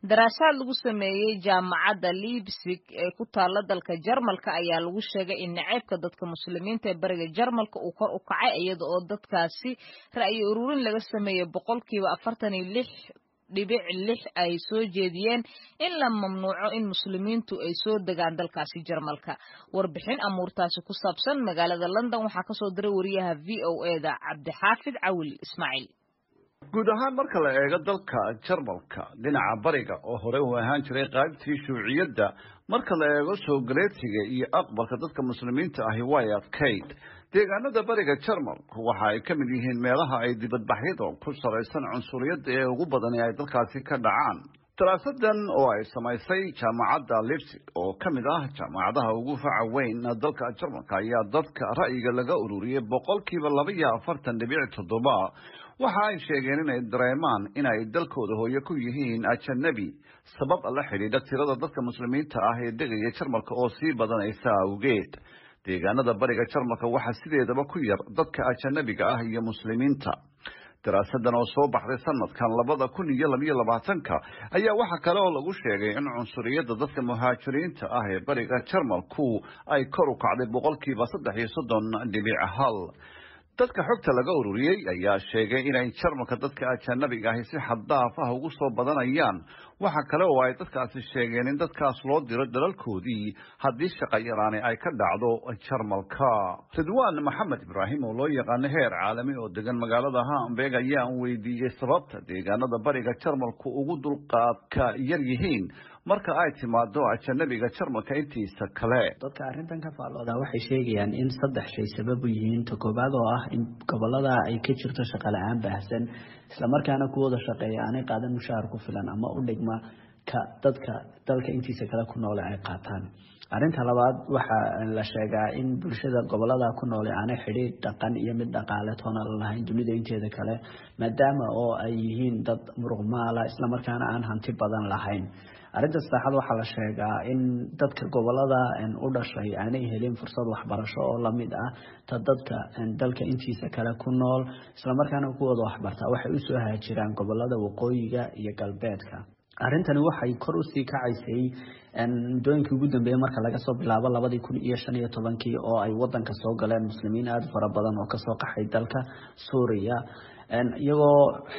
daraasaad lagu sameeyey jaamacadda liibsig ee ku taalla dalka jarmalka ayaa lagu sheegay in naceybka dadka muslimiinta ee bariga jarmalka uu kor u kacay iyada oo dadkaasi ra'yi ururin laga sameeyey boqolkiiba afartan iyo lix dhibic lix ay soo jeediyeen in la mamnuuco in muslimiintu ay soo degaan dalkaasi jarmalka warbixin amuurtaasi ku saabsan magaalada london waxaa kasoo diray wariyaha v o e da cabdixaafid cawil ismaaciil guud ahaan marka la eego dalka jarmalka dhinaca bariga oo hore uu ahaan jiray qaybtii shuuciyadda marka la eego soo galeedsiga iyo aqbalka dadka muslimiinta ahi way adkayd deegaanada bariga jarmalku waxa ay ka mid yihiin meelaha ay dibadbaxyada ku saraysan cunsuriyadda ee ugu badani ay dalkaasi ka dhacaan daraasadan oo ay samaysay jaamacadda lipsig oo ka mid ah jaamacadaha ugu faca weyn dalka jarmalka ayaa dadka ra'yiga laga ururiyey boqolkiiba laba iyo afartan dhibic toddoba waxa ay sheegeen inay dareemaan inay dalkooda hooye ku yihiin ajanabi sabab la xidhiidha tirada dadka muslimiinta ah ee degaya jarmalka oo sii badanaysa awgeed deegaanada bariga jarmalka waxaa sideedaba ku yar dadka ajanabiga ah iyo muslimiinta daraasadan oo soo baxday sanadkan labada kun iyo labayo labaatanka ayaa waxaa kale oo lagu sheegay in cunsuriyadda dadka muhaajiriinta ah ee bariga jarmalku ay kor u kacday boqolkiiba saddex iyo soddon dhibic hal dadka xogta laga ururiyey ayaa sheegay inay jarmalka dadka ajanabiga ahi si xaddaaf ah ugu soo badanayaan waxa kale oo ay dadkaasi sheegeen in dadkaas loo diro dalalkoodii haddii shaqa yaraani ay ka dhacdo jarmalka ridwaan maxamed ibraahim oo loo yaqaano heer caalami oo degan magaalada hamburg ayaan weydiiyey sababta deegaanada bariga jarmalku ugu dulqaadka yar yihiin marka ay timaado ajanabiga jarmalka intiisa kale dadka arrintan ka faallooda waxay sheegayaan in saddex shay sabab u yihiin ta koobaad oo ah in gobolada ay ka jirto shaqa la-aan baahsan islamarkaana kuwooda shaqeeya aanay qaadan mushaahar ku filan ama u dhigma ka dadka dalka intiisa kale ku noole ay qaataan arrinta labaad waxaa la sheegaa in bulshada gobolada ku noole aanay xidhiidh dhaqan iyo mid dhaqaale toona la lahayn dunida inteeda kale maadaama oo ay yihiin dad muruqmaala islamarkaana aan hanti badan lahayn arrinta saddexaad waxaa la sheegaa in dadka gobolada u dhashay aanay helin fursad waxbarasho oo lamid ah ta dadka dalka intiisa kale ku nool islamarkaana kuwooda waxbartaa waxay usoo haajiraan gobolada waqooyiga iyo galbeedka arrintani waxay kor usii kacaysay muddooyinkii ugu dambeeyey marka laga soo bilaabo labadii kun iyo shan iyo tobankii oo ay wadanka soo galeen muslimiin aada fara badan oo kasoo qaxay dalka suuriya iyagoo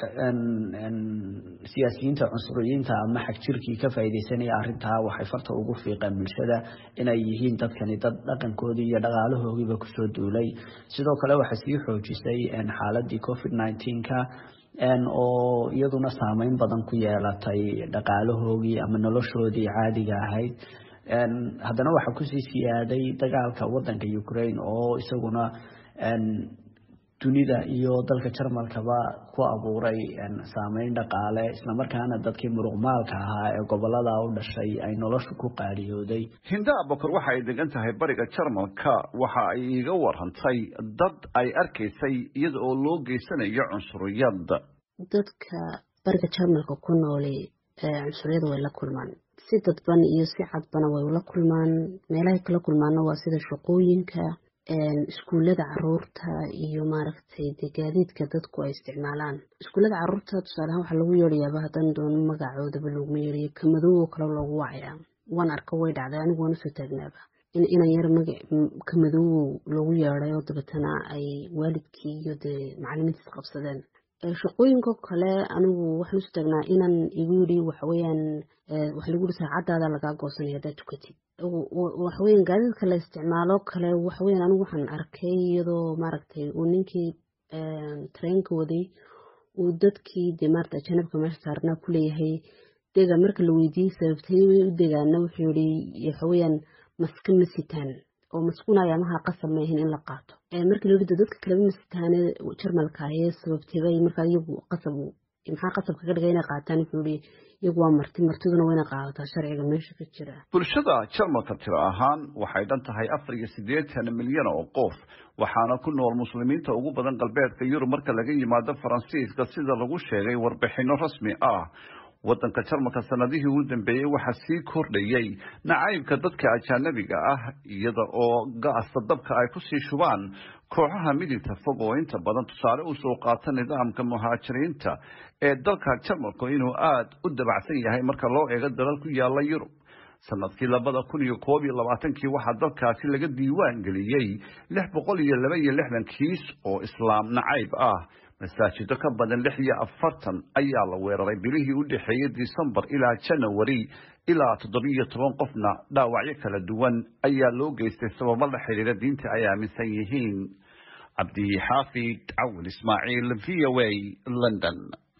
siyaasiyiinta cunsuriyiinta ama xagjirkii ka faaideysanaya arintaa waxay farta ugu fiiqeen bulshada inay yihiin dadkani dad dhaqankoodii iyo dhaqaalahoogiiba kusoo duulay sidoo kale waxay sii xoojisay xaaladii covid nneteen-ka oo iyaduna saameyn badan ku yeelatay dhaqaalahoogii ama noloshoodii caadiga ahayd haddana waxaa kusii siyaaday dagaalka wadanka ukraine oo isaguna dunida iyo dalka jarmalkaba ku abuuray saameyn dhaqaale islamarkaana dadkii muruqmaalka ahaa ee gobolada u dhashay ay noloshu ku qaadiyooday hinda abakar waxa ay degan tahay bariga jarmalka waxa ay iiga warantay dad ay arkaysay iyada oo loo geysanayo cunsuriyad dadka bariga jarmalka ku nooli cunsuriyada way la kulmaan si dadban iyo si cadbana way ula kulmaan meelahay kala kulmaana waa sida shaqooyinka iskuullada caruurta iyo maaragtay de gaadiidka dadku ay isticmaalaan iskuullada caruurta tusaalehaan waxaa lagu yeerayaaba haddaan doono magacoodaba looguma yeerayo kamadowoo kale loogu wacayaa waan arka way dhacday anigu waan usoo taagnaaba in inan yar maga kamadowow loogu yeeday oo dabeetana ay waalidkii iyo dee macalimiintiis qabsadeen shaqooyinko kale anigu waxaan usoo taagnaa inan igu yidhi waxaweyaan waxa lagu yiri saacadaada lagaa goosanaya haddaad tukatid waxaweyan gaadiidka la isticmaalo kale waxaweyan anigu waxaan arkay iyadoo maaragtay uu ninkii tareenka waday uu dadkii dee maarata janabka meesha saarnaa kuleeyahay dega marka la weydiiyey sababtay way u degaana wuxuu yihi waxaweyaan maska ma sitaan oo maskuunaya amaha qasab maahin in la qaato markii la yidhi dadka kaleba masitaane jarmalka ayee sababtay markaa iyagu qasab maxaa qasab kaga dhigay inay qaataan wuxuu yihi iyagu waa marti martiduna wayna qaadataa sharciga meesha ka jira bulshada jarmalka tiro ahaan waxay dhan tahay afar iyo siddeetan milyan oo qof waxaana ku nool muslimiinta ugu badan galbeedka yurub marka laga yimaado faransiiska sida lagu sheegay warbixino rasmi ah waddanka jarmalka sanadihii ugu dambeeyey waxaa sii kordhayey nacaybka dadka ajaanabiga ah iyada oo gaasta dabka ay kusii shubaan kooxaha midigta fog oo inta badan tusaale usoo qaata nidaamka muhaajiriinta ee dalka jarmalku inuu aada u dabacsan yahay marka loo eego dalal ku yaala yurub sanadkii labada kun iyo koob iyo labaatankii waxaa dalkaasi laga diiwaan geliyey lix boqol iyo laba iyo lixdan kiis oo islaam nacayb ah masaajido ka badan lix iyo afartan ayaa la weeraray bilihii u dhexeeyey disembar ilaa janawari ilaa toddobiiyo toban qofna dhaawacyo kala duwan ayaa loo geystay sababo la xidhiira diinta ay aaminsan yihiin cabdi xaafid cawil ismaaciil v o a london